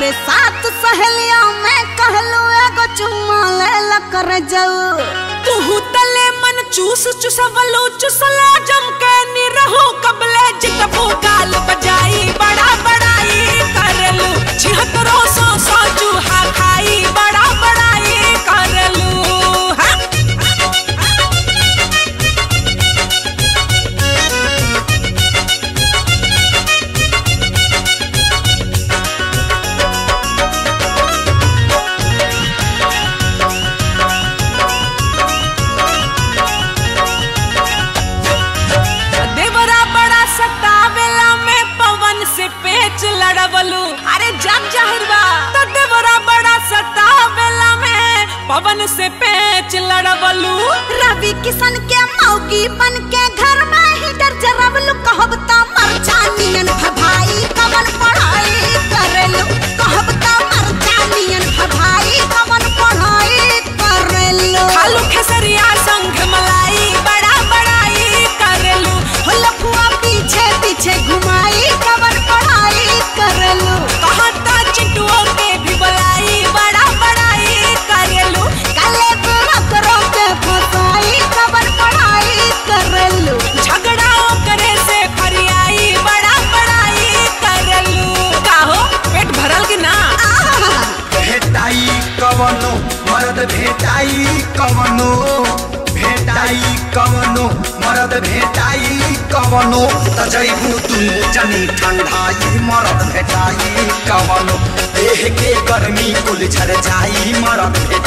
अरे सात सहेलियों में कहलू एगो चुम्मा ले ला कर जाऊ तू तले मन चूस चुसवलो चुसला जम के निरहो कबले जितबो गाल बजाई बड़ा बड़ाई करलू छिहत्तरो सौ सौ चूहा खाई बड़ा बड़ाई करलू हाँ? देवरा बड़ा सतावेला में पवन से पेच लड़वलू अरे जग जाहिर बा तो देवरा बड़ा सतावेला में पवन से पेच लड़वलू रवि किशन के मौगी बन के घर में हीटर जरवलू कहब त मरचानियन भभाई कवन पढ़ाई करेलू कहब त मरचानियन भभाई कवन पढ़ाई करेलू खालू खेसरिया संग मलाई बड़ा बड़ाई करलू हो लफुआ पीछे पीछे घुमाई कवन पढ़ाई करेलू कहता चिटुओं के भी बुलाई बड़ा बड़ाई करलू काले बुरकरों के फसाई कवन पढ़ाई करेलू झगड़ा करे से फरियाई बड़ा बड़ाई करलू काहो पेट भरल कि ना आहा भेटाई कवनो मरद भेटाई कवनो भेटाई कवनो मरद भेटाई कवनो त जैबू दुनु जनी ठंडाई मरद भेटाई कवनो देह के गर्मी कुल झर जाई मरद भेटाई